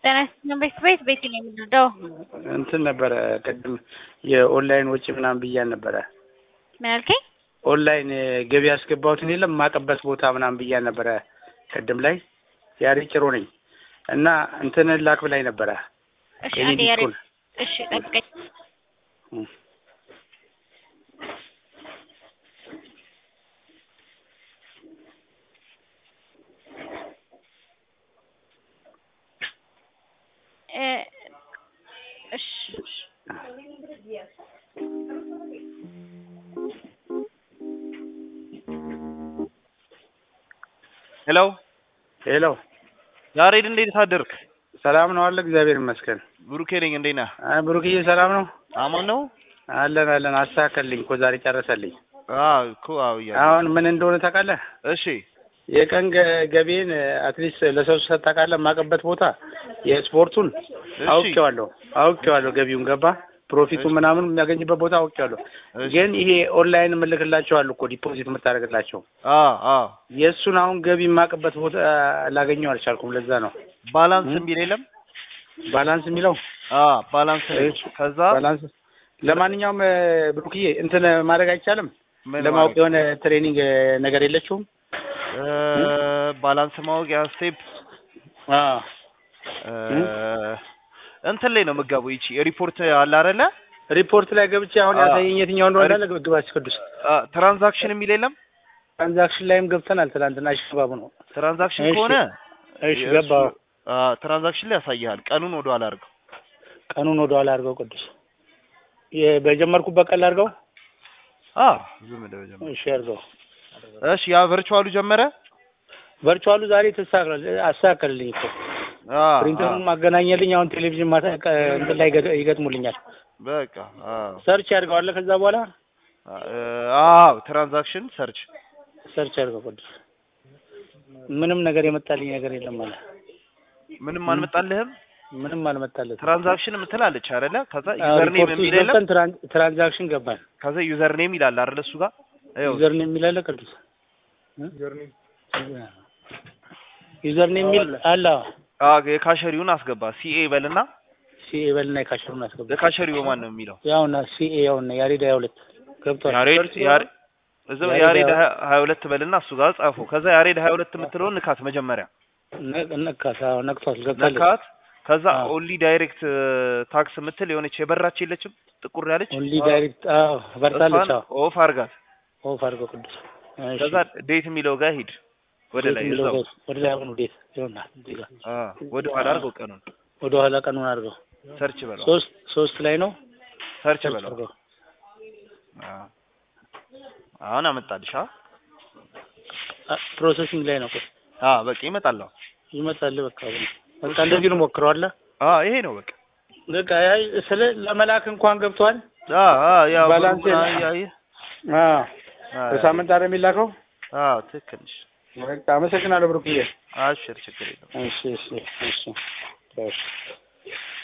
ጤና ይስጥልኝ ቤት ቤት ቤት ነው የምንወደው። እንትን ነበረ ቅድም የኦንላይን ወጪ ምናምን ብያን ነበረ። ምን አልከኝ? ኦንላይን ገቢ ያስገባሁትን የለም የማቀበት ቦታ ምናምን ብያን ነበረ ቅድም ላይ ያሬ ጭሮ ነኝ እና እንትን ላክ ብላኝ ነበረ። እሺ የኔ አንዴ ያሬ ዲስኩን እሺ ጠብቀኝ። እም። እ እሺ ሄሎ ሄሎ ያሬድ እንዴት አደርክ? ሰላም ነው አለ እግዚአብሔር ይመስገን። ብሩኬ ነኝ። እንዴት ነህ? አይ ብሩክዬ ሰላም ነው አማን ነው? አለን አለን። አስተካከልልኝ እኮ ዛሬ ጨረሰልኝ። አዎ እኮ አዎ እያለሁ። አሁን ምን እንደሆነ ታውቃለህ? እሺ የቀን ገ- ገቢን አትሊስት ለሰው ሰጥ ታውቃለህ? የማውቅበት ቦታ የስፖርቱን እሺ አውቄዋለሁ አውቄዋለሁ። ገቢውን ገባ ፕሮፊቱ እሺ። ምናምን የሚያገኝበት ቦታ አውቄዋለሁ። እሺ። ግን ይሄ ኦንላይን የምልክላቸው አሉ እኮ ዲፖዚት የምታደርግላቸው አ አ የእሱን አሁን ገቢ የማውቅበት ቦታ ላገኘው አልቻልኩም። ለዛ ነው ባላንስ እም? የሚል የለም? ባላንስ የሚለው አ ባላንስ ነው። እሺ። ከዛ ባላንስ ለማንኛውም እ፣ ብሩክዬ እንትን ማድረግ አይቻልም? ምን ለማወቅ ማድረግ? የሆነ ትሬኒንግ እ፣ ነገር የለችውም? እ ባላንስ ማወቂያ ስቴፕ አ እ እም? እንትን ላይ ነው የምትገባው። ይቺ ሪፖርት አለ አይደለ? ሪፖርት ላይ ገብቼ አሁን አ ያሳየኝ የትኛው እንደሆነ ሪ- እንዳለ ግባች ቅዱስ አ ትራንዛክሽን የሚል የለም? ትራንዛክሽን ላይም ገብተናል። ትናንትና ሽባቡ ነው። ትራንዛክሽን እሺ ከሆነ እሺ የእሱ ገባው። አ ትራንዛክሽን ላይ ያሳይሃል። ቀኑን ወደ ኋላ አድርገው። ቀኑን ወደ ኋላ አድርገው ቅዱስ የ- በጀመርኩበት ቀን አድርገው። አ ዝም ብለህ ጀምር። እሺ አድርገው። እሺ ያ ቨርቹዋሉ ጀመረ? ቨርቹዋሉ ዛሬ ተስተካክሏል። አስተካከልልኝ እኮ አ አ ፕሪንተሩን ማገናኘልኝ። አሁን ቴሌቪዥን ማታ ቀ- እንትን ላይ ገ- ይገጥሙልኛል። በቃ አ ሰርች ያድርገዋለ። ከዛ በኋላ አዎ ትራንዛክሽን ሰርች ሰርች አድርገው ቅዱስ። ምንም ነገር የመጣልኝ ነገር የለም አለ። ምንም እም? አልመጣልህም። ምንም አልመጣለትም። ትራንዛክሽን ምትላለች አይደለ? ከዛ አዎ፣ ዩዘር ኔም ሪፖርቱ የሚል ውስጥ የለም? ገብተን ትራን- ትራንዛክሽን ገባን። ከዛ ዩዘር ኔም ይላል አይደለ? እሱ ጋር ይኸው ዩዘር ኔም የሚል አለ ቅዱስ ዩዘር ኔም የሚል አለ። አዎ የካሸሪውን አስገባ። ሲኤ በልና ሲኤ በልና የካሸሩን አስገባ። የካሸሪው ማን ነው የሚለው? ያውና ሲኤ ያውና ያሬድ ሀያ ሁለት ገብቷል። ያሬድ ያሬድ እዛው ያሬድ ያሬድ ሀያ- ሀያ ሁለት በልና እሱ ጋር ጻፉ። ከዛ ያሬድ ሀያ ሁለት የምትለውን ንካት መጀመሪያ ነ- ነካት። አዎ ነክቷል። ገብታለች። ነካት። ከዛ አዎ። ኦንሊ ዳይሬክት ታክስ የምትል የሆነች የበራች የለችም ጥቁር ያለች ኦንሊ ዳይሬክት አዎ በርታለች። እሷን አዎ ኦፍ አርጋት። ኦፍ አድርገው ቅዱስ። እሺ ከዛ ዴት የሚለው ጋር ሂድ ወደ ዴት ላይ የሚለው እዛው ጋር ወደ ላይ አሁን ዴት ይሆናል። እዚህ ጋር አ ወደ ኋላ አድርገው ቀኑን ወደ ኋላ ቀኑን አድርገው ሰርች በለው ሶስት ሶስት ላይ ነው ሰርች ሰርች በለው አድርገው አ አሁን አመጣልሽ አ ፕሮሰሲንግ ላይ ነው። ቆይ አ በቃ ይመጣል አሁን ይመጣል። በቃ አሁን በቃ እንደዚህ ነው ሞክረዋል። አ ይሄ ነው በቃ በቃ ያይ ስለ ለመላክ እንኳን ገብቷል። አ አ ያው ባላንስ ብሩን የለ- አያየህ አዎ አ በሳምንት አይደል የሚላከው? አ ትክክል ነሽ በቃ አመሰግናለሁ ብሩክዬ። አሽር ችግር የለም እሺ እሺ እሺ እሺ